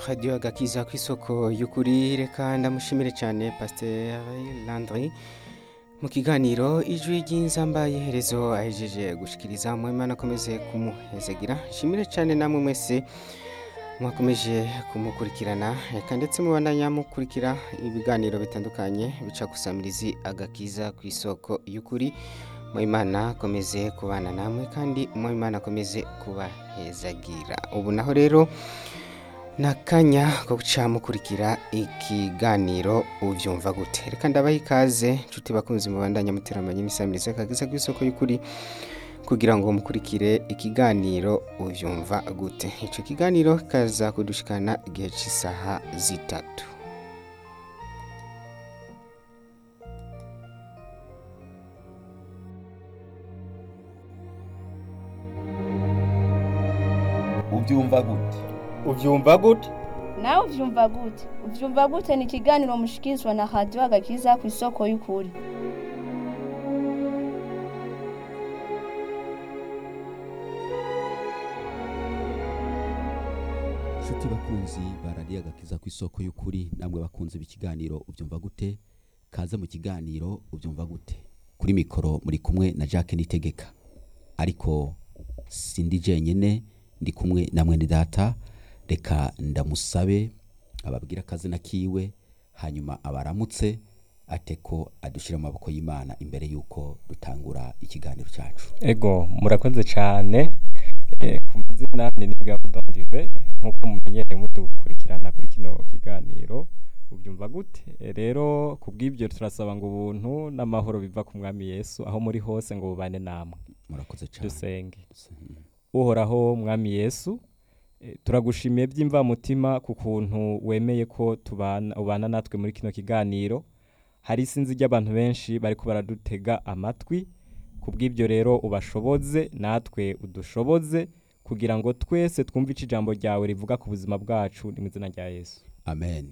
radiyo agakiza ku isoko y'ukuri reka ndamushimire cyane pasiteri landry mu kiganiro ijwi ry'inzamba iherezo ahejeje gushikiriza Imana akomeze kumuhezagira nshimire cyane namwe mwese mwakomeje kumukurikirana reka ndetse mubandanya mukurikira ibiganiro bitandukanye bica gusamirizi agakiza ku isoko y'ukuri Imana akomeze kubana namwe kandi Imana akomeze kubahezagira ubu naho rero ni akanya ko guca mukurikira ikiganiro ubyumva gute reka ndabaha ikaze nshuti bakunze mubandanya muteramanye n'isamirizi akagiza ku isoko y'ukuri kugira ngo mukurikire ikiganiro ubyumva gute icyo kiganiro kaza kudushikana igihe cy'isaha zitatu ubyumva gute ubyumva gute nawe ubyumva gute ubyumva gute ni ikiganiro mushikirizwa na radiyo agakiza ku isoko y'ukuri inshuti bakunzi baradiye agakiza ku isoko y'ukuri namwe bakunze ikiganiro ubyumva gute kaze mu kiganiro ubyumva gute kuri mikoro muri kumwe na jacques nitegeka ariko sindi jenyine ndi kumwe na mwene data reka ndamusabe ababwira akazina kiwe hanyuma abaramutse ate ko adushyira mu maboko y'imana imbere y'uko dutangura ikiganiro cyacu ego murakoze cyane Eh, ku mazina ni nigabo dondive nk'uko mumenyereye mudukurikirana kuri kino kiganiro ubyumva gute Eh, rero ku bw'ibyo turasaba ngo ubuntu n'amahoro biva ku mwami yesu aho muri hose ngo bubane namwe murakoze cyane dusenge uhoraho mwami yesu eh, turagushimiye by'imvamutima ku kuntu wemeye ko tubana ubana natwe muri kino kiganiro hari isinzi ry'abantu benshi bariko baradutega amatwi ku bw'ibyo rero ubashoboze natwe udushoboze kugira ngo twese twumve ico ijambo ryawe rivuga ku buzima bwacu ni mu izina rya yesu amen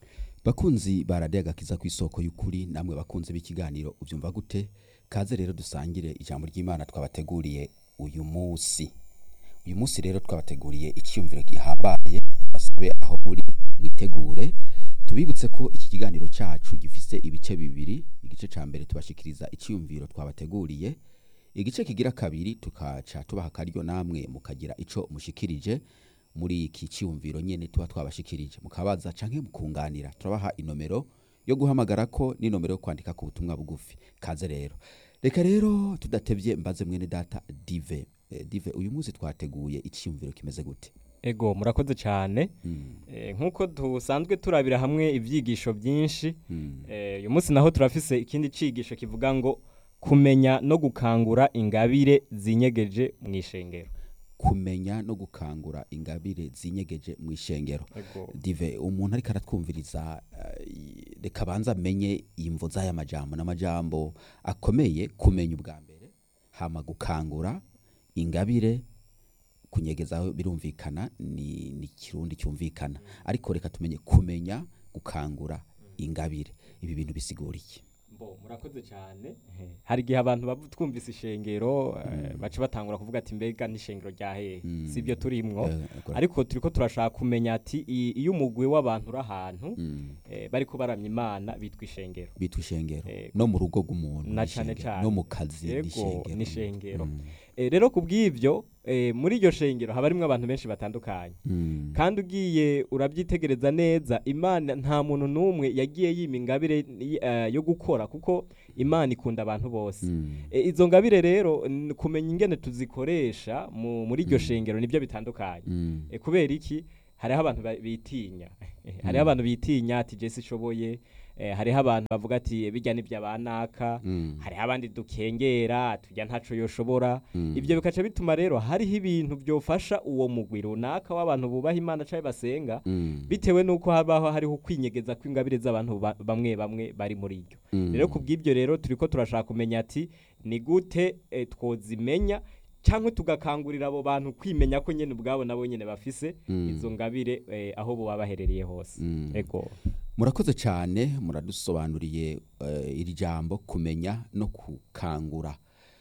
bakunzi baradiye agakiza ku isoko y'ukuri namwe bakunzi b'ikiganiro ubyumva gute kaze rero dusangire ijambo ry'imana twabateguriye uyu munsi uyu munsi rero twabateguriye icyiyumviro gihambaye basabe aho muri mwitegure tubibutse ko iki kiganiro cyacu gifise ibice bibiri igice cya mbere tubashikiriza icyiyumviro twabateguriye igice kigira kabiri tukaca tubaha akaryo namwe mukagira ico mushikirije muri iki cyiyumviro nyene tuba twabashikirije mukabaza canke mukunganira turabaha inomero yo guhamagara ko n'inomero yo kwandika ku butumwa bugufi kaze rero reka rero tudatevye mbaze mwene data dive eh, dive uyu munsi twateguye icyiyumviro kimeze gute ego murakoze cyane mm. Eh, nk'uko dusanzwe turabira hamwe ibyigisho byinshi Mm. Eh, uyu munsi naho turafise ikindi cigisho kivuga ngo kumenya no gukangura ingabire zinyegeje mu ishengero kumenya no gukangura ingabire zinyegeje mu ishengero Ego. dive umuntu ariko aratwumviriza eh, reka abanza amenye imvo z'aya majambo n'amajambo akomeye kumenya ubwa mbere hama gukangura ingabire kunyegezaho birumvikana ni, ni kirundi cyumvikana ariko reka tumenye kumenya gukangura ingabire ibi bintu bisigura iki Bo, murakoze cyane hari igihe abantu bavu- twumvise ishengero eh, baca batangura kuvuga ati mbega n'ishengero rya hehe Mm. si ibyo turimwo Eh, ego- ariko turiko turashaka kumenya ati i- iyo umugwi w'abantu uri ahantu Mm. eh, bariko baramya imana bitwa ishengero bitwa ishengero Ego. no mu rugo rw'umuntu Na ni cane ishengero. cane. no mu kazi ni Ego, ishengero ni ishengero. Mm. Eh, rero ku bw'ibyo eh, muri iryo shengero haba harimwo abantu benshi batandukanye Mm. kandi ugiye urabyitegereza neza imana nta muntu n'umwe yagiye yima ingabire eh, yo gukora kuko imana ikunda abantu bose Mm. E, izo ngabire rero n- kumenya ingene tuzikoresha mu- muri iryo shengero nibyo bitandukanye Mm. e, kubera iki hariho abantu ba- bitinya hariho abantu bitinya ati jesi ishoboye e, hariho abantu bavuga ati bijya n'ibya banaka Mm. hariho abandi dukengera tujya ntaco yoshobora Mm. ibyo bikaca bituma rero hariho ibintu byofasha uwo mugwi runaka w'abantu bubaha imana cyangwa basenga Mm. bitewe n'uko habaho hariho kwinyegeza kw'ingabire z'abantu ba- bamwe bamwe bari muri iryo Mm. rero ku bw'ibyo rero turi ko turashaka kumenya ati ni gute eh, twozimenya cyangwa tugakangurira abo bantu kwimenya ko nyine ubwabo nabo nyine bafise Mm. izo ngabire eh, aho baba baherereye hose Mm. ego murakoze cyane muradusobanuriye eh, iri jambo kumenya no gukangura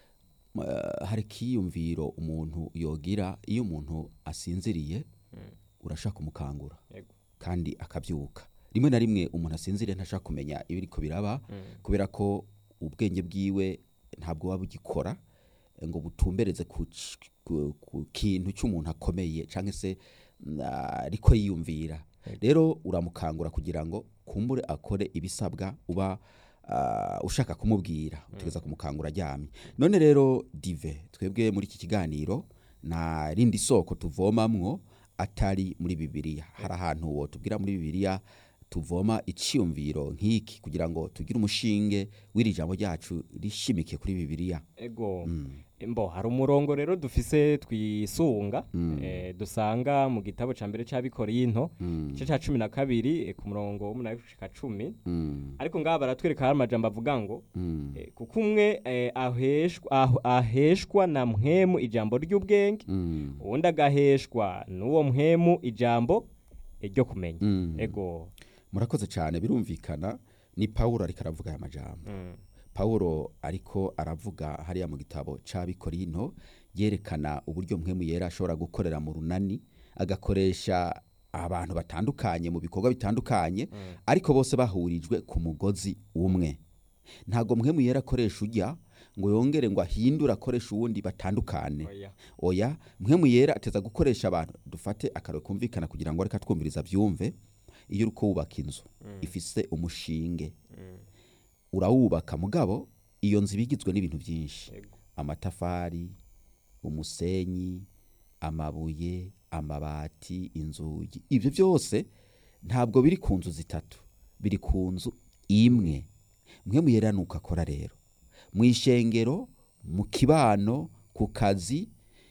Eh, hari ikiyumviro umuntu yogira iyo umuntu asinziriye urashaka kumukangura Yego. kandi akabyuka rimwe na rimwe umuntu asinzire ntashaka kumenya ibiriko biraba kubera ko ubwenge bwiwe ntabwo buba bugikora eh, ngo butumbereze ku c- ku ku kintu cy'umuntu akomeye cyangwa se mm, ariko yiyumvira rero uramukangura kugira ngo kumbure akore ibisabwa uba ah, ushaka kumubwira utegeza kumukangura aryamye none rero dive twebwe muri iki kiganiro nta rindi soko tuvomamwo atari muri bibiliya hari ahantu wotubwira muri bibiliya tuvoma icyiyumviro nk'iki kugira ngo tugire umushinge w'iri jambo ryacu rishimike kuri bibiliya ego mbo hari umurongo rero dufise twisunga eh, dusanga mu gitabo ca mbere c'abikorinto igice ca cumi na kabiri eh, ku murongo w'umunani gushika cumi Mm, ariko ngaha baratwereka hari amajambo avuga ngo mm, eh, kuko umwe eh, aheshwa, aho- aheshwa na mpwemu ijambo ry'ubwenge mm, uwundi agaheshwa n'uwo mpwemu ijambo eh, ryo kumenya mm. ego murakoze cyane birumvikana ni pawulo ariko aravuga aya majambo Mm. pawulo ariko aravuga hariya mu gitabo c'abikorinto yerekana uburyo mpwemu yera ashobora gukorera mu runani agakoresha abantu batandukanye mu bikorwa bitandukanye ariko bose bahurijwe ku mugozi umwe ntabwo mpwemu yera akoresha ujya ngo yongere ngo ahindure akoresha uwundi batandukane Oya. oya mpwemu yera ateza gukoresha abantu dufate akarore kumvikana kugira ngo reka twumviriza byumve iyo uri kubaka inzu ifise umushinge urawubaka mugabo iyo nzu iba igizwe n'ibintu byinshi Ego. amatafari umusenyi amabuye amabati inzugi ibyo byose ntabwo biri ku nzu zitatu biri ku nzu imwe mwe muyera nuko akora rero mu ishengero mu kibano ku kazi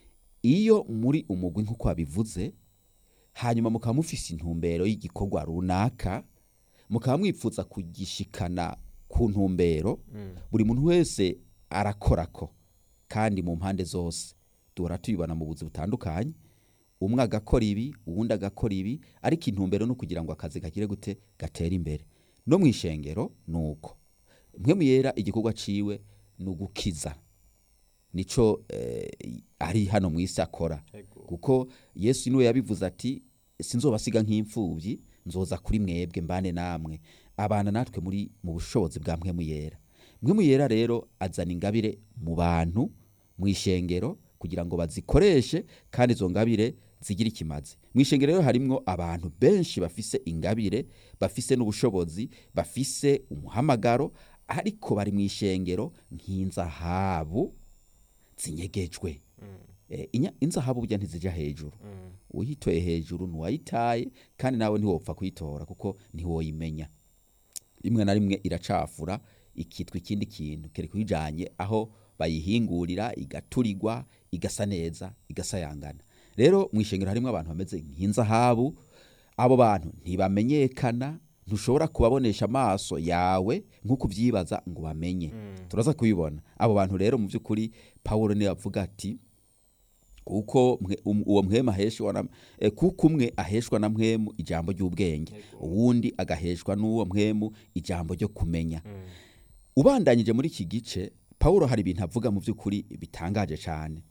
iyo muri umugwi nk'uko wabivuze hanyuma mukaba mufise intumbero y'igikorwa runaka mukaba mwipfuza kugishikana ku ntumbero buri muntu wese arakorako kandi mu mpande zose duhora tubibona mu buzi butandukanye umwe agakora ibi uwundi agakora ibi ariko intumbero ni ukugira ngo akazi kagire gute gatere imbere no mu ishengero ni uko mwe muyera igikorwa ciwe ni ugukiza nico eh, ari hano mu isi akora Ego. kuko yesu niwe yabivuze ati sinzobasiga nk'imfubyi nzoza kuri mwebwe mbane namwe abana natwe muri mu bushobozi bwa mpwemu yera mpwemu yera rero azana ingabire mu bantu mu ishengero kugira ngo bazikoreshe kandi izo ngabire zigire ikimazi mu ishengero rero harimwo abantu benshi bafise ingabire bafise n'ubushobozi bafise umuhamagaro ariko bari mu ishengero nk'inzahabu zinyegejwe Eh, inya- inzahabu burya ntizija hejuru uyitoye hejuru ntiwayitaye kandi nawe ntiwopfa kuyitora kuko ntiwoyimenya rimwe na rimwe iracafura ikitwa ikindi kintu kereka uyijanye aho bayihingurira igaturirwa igasa neza igasayangana rero mu ishengero harimo abantu bameze nk'inzahabu abo bantu ntibamenyekana ntushobora kubabonesha amaso yawe nk'uko ubyibaza ngo bamenye turaza kubibona abo bantu rero mu by'ukuri pawulo niwe avuga ati kuko mwe- um- uwo mwemu aheshwa na eh, kuko umwe aheshwa na mwemu ijambo ry'ubwenge uwundi agaheshwa n'uwo mwemu ijambo ryo kumenya ubandanyije muri iki gice pawulo hari ibintu avuga mu by'ukuri bitangaje cyane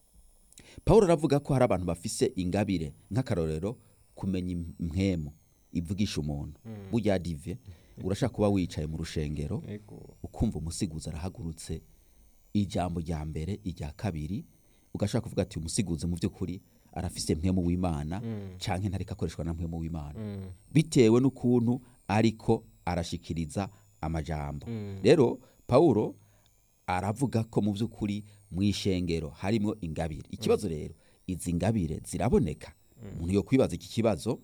pawulo aravuga ko hari abantu bafise ingabire nk'akarorero kumenya im- mwemu ivugisha umuntu burya dive urashaka kuba wicaye mu rushengero Ego. ukumva umusiguzi arahagurutse ijambo rya mbere irya kabiri ugashaka kuvuga ati umusiguzi mu by'ukuri arafise mpemu w'imana canke ntariko akoreshwa na mpemu w'imana bitewe n'ukuntu ariko arashikiriza amajambo rero pawulo aravuga ko mu by'ukuri mu ishengero harimo ingabire ikibazo rero izi ngabire ziraboneka umuntu yo kwibaza iki kibazo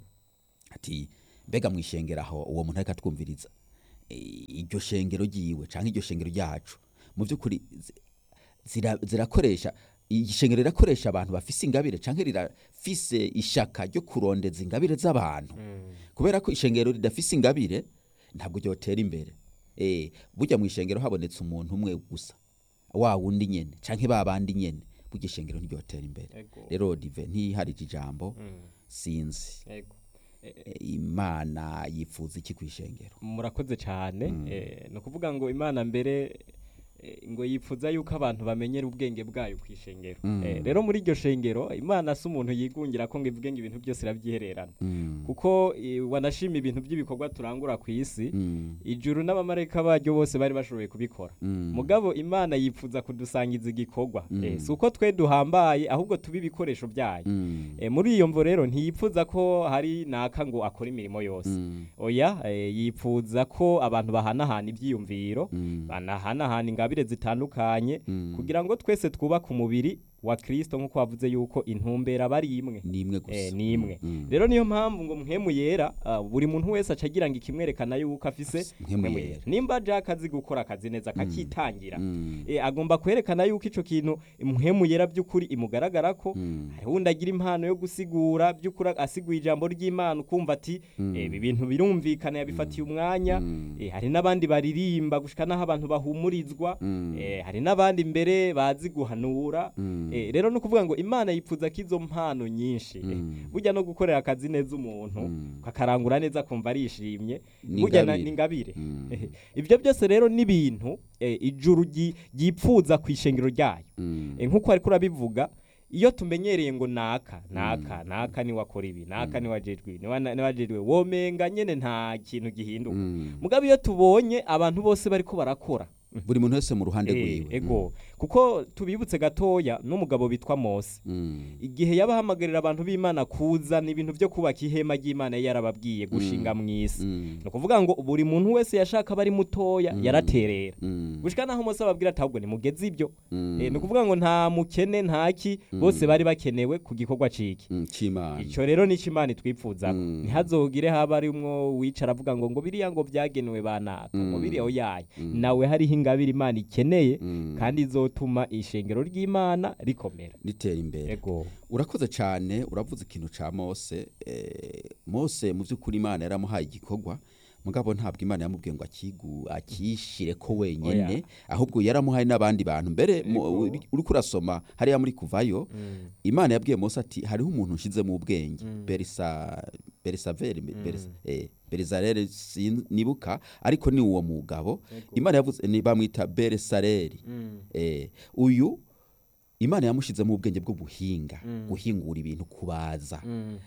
ati mbega mu ishengero aho uwo muntu ariko atwumviriza i- iryo shengero ryiwe cyangwa iryo shengero ryacu mu by'ukuri zi- zira- zirakoresha iyi shengero rirakoresha abantu bafise ingabire cyangwa rirafise ishaka ryo kurondeza ingabire z'abantu kubera ko ishengero ridafise ingabire ntabwo ryotera imbere eh burya mu ishengero habonetse umuntu umwe gusa wa wundi nyene canke ba bandi nyene burya ishengero ntiryotera imbere Ego. rero dive ntiharije ijambo sinzi Ego. Eh, imana yifuza iki ku ishengero murakoze cyane eh, ni ukuvuga ngo imana mbere eh, ngo yipfuza yuko abantu bamenyera ubwenge bwayo ku ishengero Eh, rero muri iryo shengero imana si umuntu yigungira ko ngo ivuge ngo ibintu byose irabyihererana kuko eh, wanashima ibintu by'ibikorwa turangura ku isi Mm. ijuru n'abamarayika baryo bose bari bashoboye kubikora Mm. mugabo imana yipfuza kudusangiza igikorwa Mm. Eh, si uko twe duhambaye ahubwo tuba ibikoresho byayo Mm. Eh, muri iyo mvo rero ntiyipfuza ko hari naka ngo akore imirimo yose Mm. oya eh, yipfuza ko abantu bahanahana ibyiyumviro Mm. banahanahana ingabire zitandukanye Mm. kugira ngo twese twubake umubiri wa kristo nk'uko wavuze yuko intumbero aba ari imwe ni imwe gusa Eh, ni imwe Mm. rero niyo mpamvu ngo mpemu yera ah, buri muntu wese aca agira ngo ikimwerekana yuko afise Mpwemu mpwemu yera. yera nimba jack azi gukora akazi neza akakitangira Mm. eh, agomba kwerekana yuko ico kintu mpemu yera by'ukuri imugaragara ko Mm. hari wundi agira impano yo gusigura by'ukuri asiguye ijambo ry'imana ukumva ati Mm. eh, ibi bintu birumvikana yabifatiye umwanya Mm. eh, hari n'abandi baririmba gushika n'aho abantu bahumurizwa Mm. eh, hari n'abandi mbere bazi guhanura Mm. eh, rero ni ukuvuga ngo imana yipfuza ko izo mpano nyinshi eh, Mm. burya no gukorera akazi neza umuntu Mm. kakarangura neza akumva arishimye Ni burya na- ingabire. ni ingabire Mm. Eh, ibyo byose rero ni ibintu eh, ijuru ryi- ryipfuza ku ishengero ryayo Mm. Eh, nk'uko ariko urabivuga iyo tumenyereye ngo naka naka naka niwe akora ibi naka niwe ajejwe ibi, niwe na- niwe ajejwe ibi, womenga nyene nta kintu gihinduka Mm. mugabo iyo tubonye abantu bose bariko barakora buri muntu wese mu ruhande Eh, rwiwe ego kuko tubibutse gatoya n'umugabo bitwa mose Mm. igihe yabahamagarira abantu b'imana kuzana ibintu byo kubaka ihema ry'imana yari yarababwiye gushinga mu isi Mm. ni ukuvuga ngo buri muntu wese yashaka aba ari mutoya yaraterera Mm. gushika naho mose ababwira ati ahubwo nimugeze ibyo Mm. Eh, ni ukuvuga ngo nta mukene ntaki bose bari bakenewe ku gikorwa ciki Mm. c'imana icyo rero ni imana itwipfuza Mm. ntihazogire haba ari umwo wicara avuga ngo ngo biriya ngo byagenewe banaka ngo Mm. biriya oyaye Mm. nawe hariho ingabire imana ikeneye Mm. kandi izotuma ishengero ry'imana rikomera ritera imbere ego urakoze cyane uravuze ikintu ca mose eh, mose mu by'ukuri imana yaramuhaye igikorwa mugabo ntabwo imana yamubwiye ngo akigu akishire ko wenyene Oya. ahubwo yaramuhaye n'abandi bantu mbere mu- Ego. uri- uriko urasoma hariya muri kuvayo imana yabwiye mose ati hariho umuntu nshize mu bwenge berisa berisaveri beris- eh, berizareri sin- nibuka ariko ni uwo mugabo imana yavuze ni bamwita beresareri eh, uyu imana yamushizemo ubwenge bwo guhinga guhingura ibintu kubaza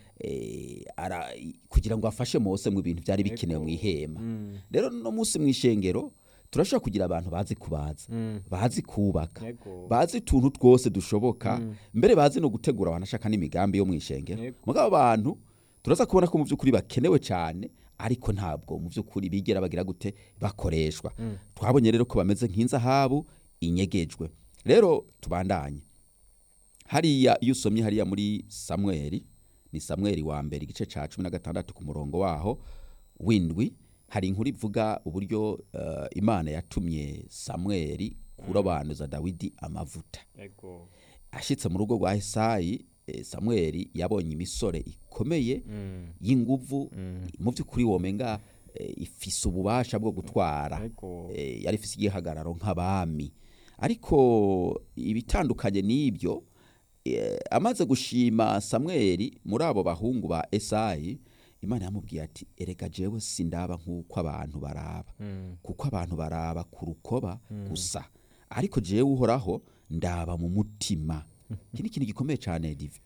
eh, ara, kugira ngo afashe mose mu bintu byari bikenewe mu ihema rero no munsi mu ishengero turashobora kugira abantu bazi kubaza bazi kubaka Ego. bazi utuntu twose dushoboka mbere bazi no gutegura abantu ashaka n'imigambi yo mu ishengero Ego. mugabo abantu turaza kubona ko mu by'ukuri bakenewe cyane ariko ntabwo mu by'ukuri bigera bagira gute bakoreshwa twabonye rero ko bameze nk'inzahabu inyegejwe rero tubandanye hariya iyo usomye hariya muri samweli ni samweli wa mbere igice cya cumi na gatandatu ku murongo waho w'indwi hari inkuru ivuga uburyo eh, imana yatumye samweli kurobanuza dawidi amavuta ego ashyitse mu rugo rwa esayi eh, samweli yabonye imisore ikomeye y'inguvu mu by'ukuri womenga eh, ifise ububasha bwo gutwara Ego. Eh, yari ifise igihagararo nk'abami ariko ibitandukanye n'ibyo eh, amaze gushima samweli muri abo bahungu ba esayi imana yamubwiye ati erega jewe sindaba nk'uko abantu baraba kuko abantu baraba ku rukoba gusa ariko jewe uhoraho ndaba mu mutima iki ni ikintu gikomeye cyane dive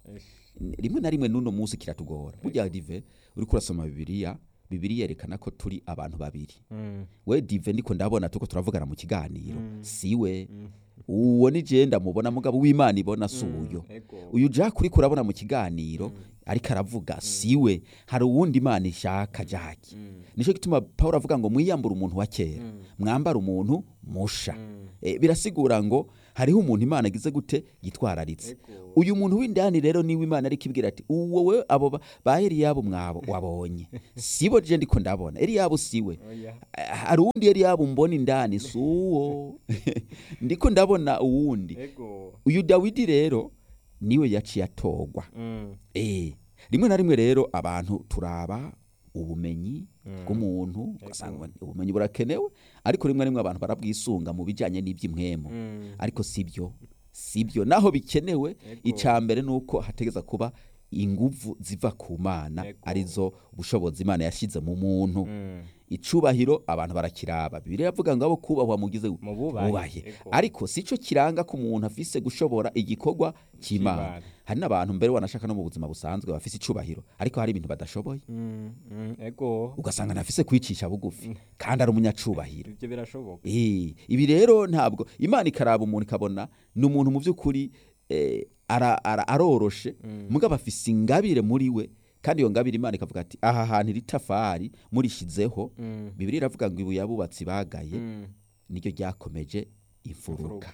rimwe na rimwe n'uno munsi kiratugora burya dive uriko urasoma bibiliya bibiliya yerekana ko turi abantu babiri we dive ndiko ndabona tuko turavugana mu kiganiro siwe uwo ni je ndamubona mugabo w'imana ibona si uyo ego uyu jack uriko urabona mu kiganiro ariko aravuga siwe hari uwundi imana ishaka jack nicyo gituma paul avuga ngo mwiyambure umuntu wa kera mwambare umuntu musha Eh, birasigura ngo hariho umuntu imana agize gute yitwararitse uyu muntu w'indani rero niwe imana ariko ibwira ati uwo we abo ba- ba eliyabo mwabo wabonye sibo je ndiko ndabona eliyabo siwe oya hari uwundi eliyabo mbona indani si uwo ndiko ndabona uwundi ego uyu dawidi rero niwe yaciye atogwa Mm. Eh, rimwe na rimwe rero abantu turaba ubumenyi bw'umuntu ugasanga ubumenyi burakenewe ariko rimwe na rimwe abantu barabwisunga mu bijyanye n'iby'imwemu ariko sibyo sibyo naho bikenewe icya mbere ni uko hategeza kuba inguvu ziva ku mana Ego. arizo ubushobozi imana yashyize mu muntu icubahiro abantu barakiraba bibiliya iravuga ngo abo kubahwa mugize Mu bubahe, bubahe ego. ariko sico kiranga ko umuntu afise gushobora igikorwa c'imana C'Imana. hari n'abantu mbere wanashaka no mu buzima busanzwe bafise icubahiro ariko hari ibintu badashoboye Mm, mm, ego ugasanga ntafise kwicisha bugufi kandi ari umunyacubahiro ibyo birashoboka Eh, ibi rero ntabwo imana ikaraba umuntu ikabona ni umuntu mu by'ukuri eh, ara- ara- aroroshe mugabo afise ingabire muri we kandi iyo ngabire imana ikavuga ati aha hantu iri tafari murishizeho Mm. bibiri iravuga ngo ibuye abubatsi bagaye Mm. niryo ryakomeje imfuruka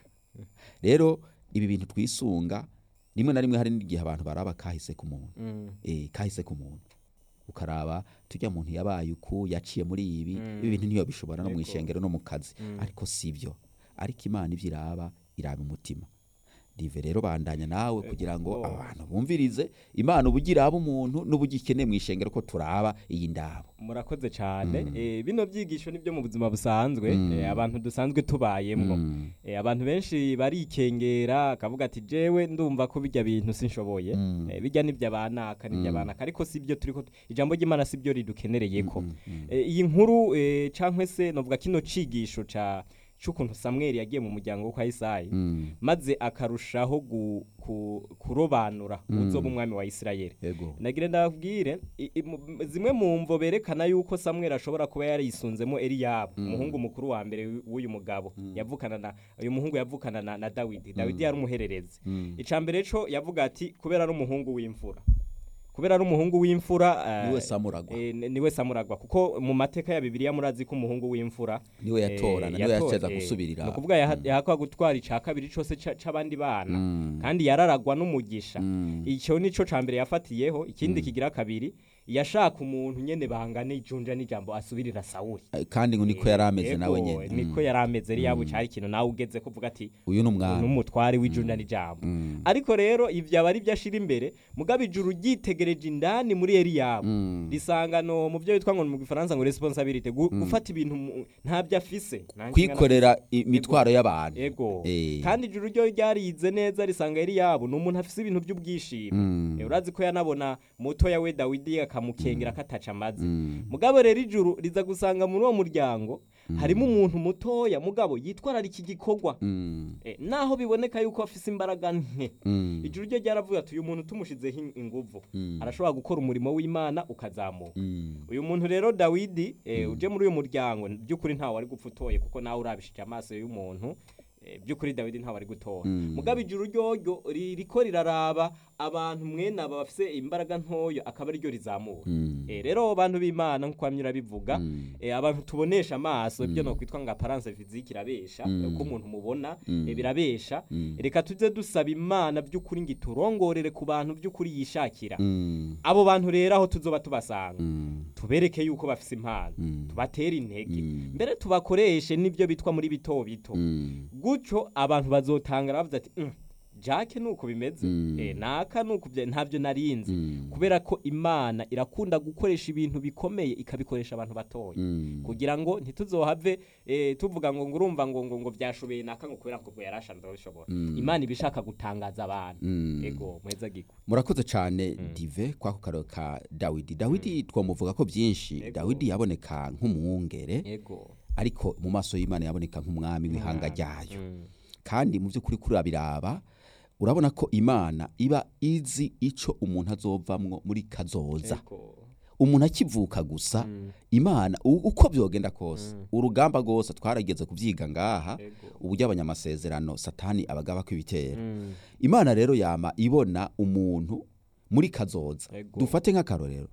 rero ibi bintu twisunga rimwe na rimwe hari n'igihe abantu baraba kahise ku muntu Mm. eh, kahise ku muntu ukaraba tujya muntu yabaye uku yaciye muri ibi ibi bintu niyo bishobora no mu Yego. ishengero no mu kazi ariko sivyo ariko imana ivyo iraba iraba umutima dive rero bandanya nawe kugira ngo Ego. abantu bumvirize imana uburyo iraba umuntu n'uburyo ikeneye mu ishengero ko turaba iyi ndabo murakoze cyane Eh, bino byigisho nibyo mu buzima busanzwe eh, abantu dusanzwe tubayemwo Mm. Eh, abantu benshi barikengera akavuga ati jewe ndumva ko bijya bintu sinshoboye Mm. Eh, bijya nibyo abanaka nibyo abanaka ariko sibyo turiko ijambo ry'imana sibyo ridukenereyeko Eh, iyi nkuru eh, cankwe se novuga kino cigisho ca c'ukuntu samweli yagiye mu muryango wo kwa isayi Mm. maze akarushaho gu, ku, kurobanura uzoba umwami wa isirayeli Ego. nagire ndabwire i- i- mu- zimwe mu mvo berekana yuko samweli ashobora kuba yarisunzemo eliyabu umuhungu mukuru wa mbere w- w'uyu mugabo yavukana na uyu muhungu yavukana na, na dawidi dawidi yari umuhererezi Mm. ica mbere co yavuga ati kubera ari umuhungu w'imfura kubera ari umuhungu w'imfura eh, Niwe Samuragwa. eh, ni- niwe samuragwa kuko mu mateka ya bibiliya murazi ko umuhungu w'imfura niwe yatora eh, niwe yatora- yaceza eh, gusubirira ni ukuvuga yaha- yahakwa gutwara ica kabiri cose ca- c'abandi bana Mm. kandi yararagwa n'umugisha Mm. icyo nico ca mbere yafatiyeho ikindi kigira kabiri yashaka umuntu nyene bangana ijunja n'ijambo asubirira sawuli Eh, kandi ngo niko yari ameze Ego, nawe nyene niko yari ameze yari yabu cari ikintu nawe ugeze kuvuga ati uyu ni umwami n'umutware w'ijunja n'ijambo Mm. ariko rero ivyo aba ari vyo ashira imbere mugabo ijuru ryitegereje indani muri eliyabu Mm. risanga no mu byo bitwa ngo mu gifaransa ngo responsabilité gu- gufata ibintu mu- ntabyo afise Nta nshingano kwikorera imitwaro y'abantu ego Eh. kandi ijuru ryo ryarize neza risanga Eliyabu ni umuntu afise ibintu by'ubwishimo Mm. Eh, urazi ko yanabona mutoya we Dawidi akamukengera kataca amazi Mm. mugabo rero ijuru riza gusanga muri uwo muryango harimo umuntu mutoya mugabo yitwararika iki gikorwa Mm. Eh, naho biboneka yuko afise imbaraga nke Mm. ijuru ryo ryaravuga ati uyu muntu tumushizeho in- inguvu Mm. arashobora gukora umurimo w'imana ukazamuka Mm. uyu muntu rero dawidi eh, uje muri uyu muryango by'ukuri ntawe wari gupfa utoye kuko nawe urabishije amaso y'umuntu eh, by'ukuri dawidi ntawe ari gutora Mm. mugabo ijuru ryoryo ririko riraraba abantu mwene aba bafise imbaraga ntoya akaba ariryo rizamura Mm. Eh, rero abantu b'imana nk'uko bamwe urabivuga Mm. eh, abantu tubonesha amaso ibyo nokwitwa ngo aparance physique irabesha Mm. uko umuntu mubona Mm. eh, birabesha Mm. reka tuze dusaba imana by'ukuri ngo iturongorere ku bantu by'ukuri yishakira Mm. abo bantu rero aho tuzoba tubasanga Mm. tubereke yuko bafise impano Mm. tubatere intege Mm. mbere tubakoreshe n'ibyo bitwa muri bito bito Mm. gutyo abantu bazotangara bavuze ati "Mm, jake nuko bimeze Mm. eh, naka nuko bya- ntabyo narinzi Mm. kubera ko imana irakunda gukoresha ibintu bikomeye ikabikoresha abantu batoya Mm. kugira ngo ntituzohave eh, tuvuga ngo ngo urumva ngo ngo ngo byashobeye naka ngo kubera ko ngo yarashanze bishobora Mm. imana ibishaka gutangaza abantu Mm. ego mweza gikwe murakoze cyane dive kwako karo ka dawidi dawidi twamuvuga ko byinshi Ego. dawidi yaboneka nk'umwungere ego ariko mu maso y'imana yaboneka nk'umwami w'ihanga ryayo Mm. kandi mu by'ukuri kurabiraba urabona ko imana iba izi icyo umuntu azovamwo muri kazoza ego umuntu akivuka gusa Mm. imana u- uko byogenda kose urugamba rwose twarageze kubyiga ngaha Ego. uburyo abanyamasezerano satani abagaba kw'ibitero Mm. imana rero yama ibona umuntu muri kazoza Ego. dufate nk'akarorero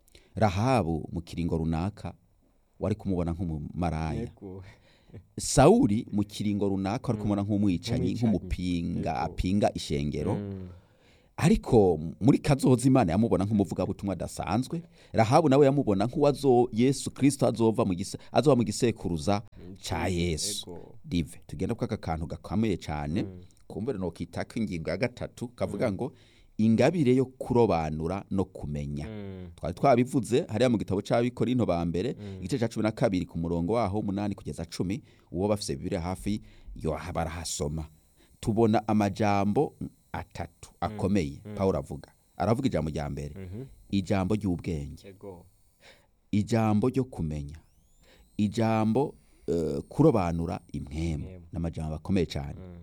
rahabu mu kiringo runaka wari kumubona nk'umumaraya ego sawuli mu kiringo runaka wari kumubona nk'umwicanyi Nk'umwicanyi. nk'umupinga Ego. apinga ishengero Mm. ariko muri kazoza imana yamubona nk'umuvugabutumwa adasanzwe rahabu nawe yamubona nk'uwazo yesu kirisito azova mu gise azova mu gisekuruza ca yesu Ego. dive tugenda kwaka kantu gakomeye cyane kumbere no kitaka ingingo ya gatatu kavuga ngo ingabire yo kurobanura no kumenya Mm. twari twabivuze hariya mu gitabo c'abikorinto ba mbere igice ca cumi na kabiri ku murongo waho umunani kugeza cumi uwo bafise bibiri hafi yo barahasoma tubona amajambo atatu akomeye pawulo avuga aravuga ijambo rya mbere Mhm. ijambo ry'ubwenge ego ijambo ryo kumenya ijambo eh, kurobanura impwemu Impwemu. n'amajambo akomeye cyane Mm.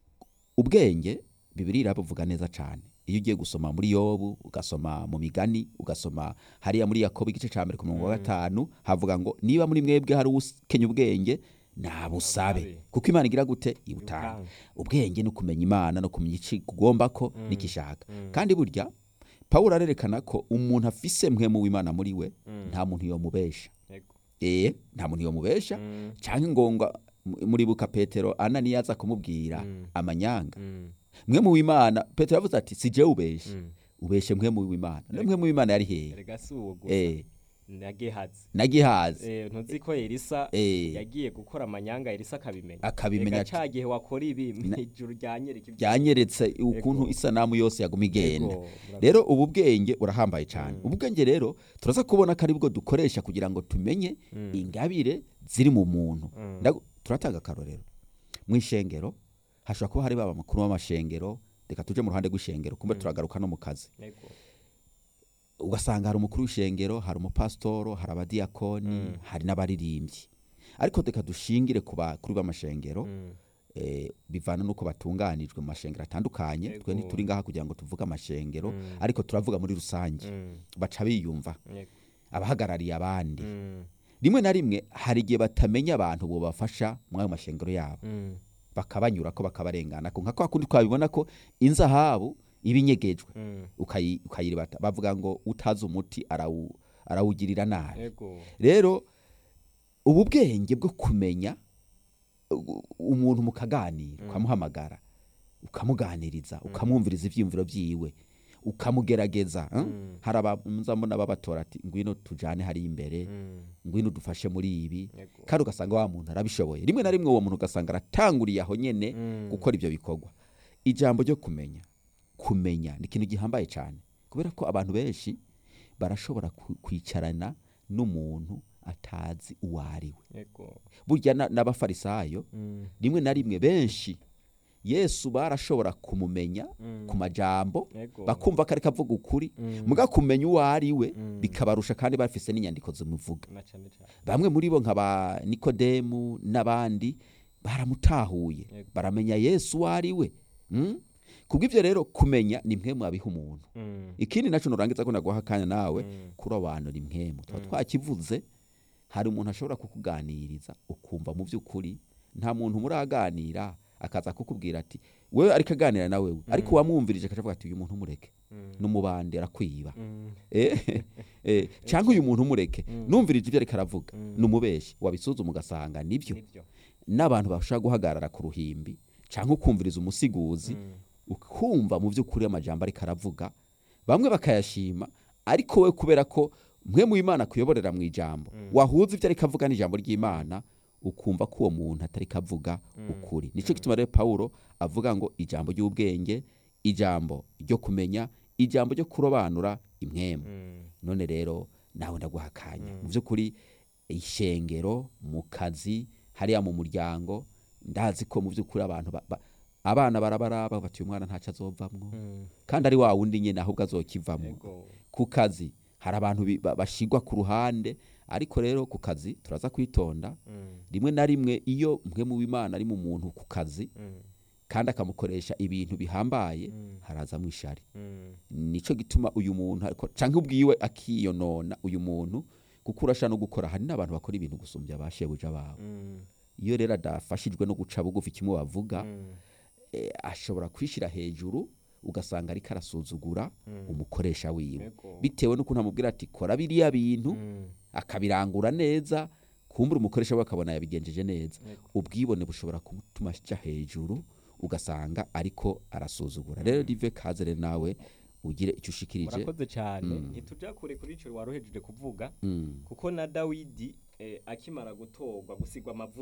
ubwenge bibiri irabuvuga neza cyane iyo ugiye gusoma muri yobu ugasoma mu migani ugasoma hariya muri yakobo igice cya mbere ku murongo wa gatanu havuga ngo niba muri mwebwe hari ukenya ubwenge nabusabe Nabusabe. kuko imana igira gute ibutanga Ibutanga. ubwenge ni ukumenya imana no kumenya icyo ugomba ko n'igishaka kandi burya pawulo arerekana ko umuntu afise mwemu w'imana muri we nta muntu yomubesha Yego. ee nta muntu yomubesha Mm. cyangwa ingonga muribuka petero ananiya aza kumubwira Mm. amanyanga Mm. mwe mu w'imana petero yavuze ati si jewe ubeshe Mm. ubeshe mwe mu w'imana no mwe mu w'imana yari hehe erega si uwo gusa eh na gehazi na gihazi Eh, ntuzi ko elisa Eh. yagiye gukora amanyanga elisa akabimenya Akabimenya Erega ati- ca gihe wakora ibi Na- mw'ijuru ryanyereka ibyo- byanyeretse ukuntu Ego. isanamu yose yaguma igenda Ego, murakoze. rero ubu bwenge urahambaye cyane ubu bwenge rero turaza kubona ko ari bwo dukoresha kugira ngo tumenye ingabire ziri mu muntu Ndagu- turatanga akarorero mu ishengero hashobora kuba hari baba makuru w'amashengero reka tuje mu ruhande rw'ishengero kumbe turagaruka no mu kazi Ego. ugasanga hari umukuru w'ishengero hari umupasitoro hari abadiyakoni hari n'abaririmbyi ariko reka dushingire ku bakuru b'amashengero Mm. eh, bivana n'uko batunganijwe mu mashengero atandukanye Yego. twe ntituri ngaha kugira ngo tuvuge amashengero Mm. ariko turavuga muri rusange Mm. baca biyumva Yego. abahagarariye abandi Mm. rimwe na rimwe hari igihe batamenya abantu bobafasha muri ayo mashengero yabo Mm. bakabanyura ko bakabarengana ko nka kwa kundi twabibona ko inzahabu iba inyegejwe Mm. ukayi- ukayiribata bavuga ngo utazi umuti arawu- arawugirira nabi Ego. rero ubu bwenge bwo kumenya u- umuntu mukaganira ukamuhamagara ukamuganiriza ukamwumviriza ibyiyumviro byiwe ukamugerageza eh? Mm. hari abamuzambona babatora ati ngwino tujane hari imbere Mm. ngwino dufashe muri ibi Ego. kandi ugasanga wa muntu arabishoboye rimwe na rimwe uwo muntu ugasanga aratanguriye aho nyene Mm. gukora ibyo bikorwa ijambo ryo kumenya kumenya ni ikintu gihambaye cyane kubera ko abantu benshi barashobora ku- kwicarana n'umuntu atazi uwo ari we Ego. burya na- n'abafarisayo Mm. rimwe na rimwe benshi yesu barashobora kumumenya Mm. ku majambo Ego. bakumva ko ariko avuga ukuri Mm. muga kumenya uwo ari we Mm. bikabarusha kandi bafise n'inyandiko zimuvuga Na cane cane. bamwe muri bo nka ba nikodemu n'abandi baramutahuye Yego. baramenya yesu uwo ari we Mm? kubw'ibyo rero kumenya ni mwe mwabiha umuntu Mm. ikindi nacyo nurangiza ko naguha akanya nawe Mm. kurobanura impwemu tuba twakivuze hari umuntu ashobora kukuganiriza ukumva mu by'ukuri nta muntu muraganira akaza kukubwira ati wewe ariko aganira na wewe ariko wamwumvirije akavuga ati uyu muntu mureke Mm. n'umubandi arakwiba Mm. Eh, eh, cyangwa uyu muntu mureke numvirije ibyo ariko aravuga Mm. n'umubeshi wabisuzuma ugasanga nibyo Nivyo. n'abantu bashobora guhagarara ku ruhimbi cyangwa ukumviriza umusiguzi Mm. ukumva mu by'ukuri amajambo ariko aravuga bamwe bakayashima ariko we kubera ko mwe mu imana kuyoborera mu ijambo wahuza ibyo ariko avuga n'ijambo ry'imana ukumva ko uwo muntu atari kavuga ukuri nicyo gituma rero pawulo avuga ngo ijambo ry'ubwenge ijambo ryo kumenya ijambo ryo kurobanura impwemu Mm. none rero nawe ndaguha akanya mu by'ukuri ishengero mu kazi hariya mu muryango ndazi ko mu by'ukuri abantu ba- ba- abana barabaraba bati uyu mwana ntacyo azovamwo Mm. kandi ari wa wundi nyine ahubwo azokivamo Ego. ku kazi hari abantu bi- ba- bashigwa ku ruhande ariko rero ku kazi turaza kwitonda Mm. rimwe na rimwe iyo mwe mu bimana ari mu muntu ku kazi Mm. kandi akamukoresha ibintu bihambaye Mm. harazamo ishari Mm. nico gituma uyu muntu ariko canke ubwiwe akiyonona uyu muntu kuko urasha no gukora hari n'abantu bakora ibintu gusumbya abashebuja babo Mm. iyo rero adafashijwe no guca bugufi kimwe bavuga Mm. eh, ashobora kwishira hejuru ugasanga ariko arasuzugura umukoresha wiwe Ego. bitewe n'ukuntu amubwira ati kora biriya bintu Mm. akabirangura neza kumbura umukoresha we akabona yabigenjeje neza Ego. ubwibone bushobora kumutuma aja hejuru ugasanga ariko arasuzugura rero rive kaze rero nawe ugire icyo ushikirije murakoze cyane Mm. ntituja kure kuri ico waruhejeje kuvuga Mm. kuko na dawidi eh, akimara gutorwa gusigwa amavuta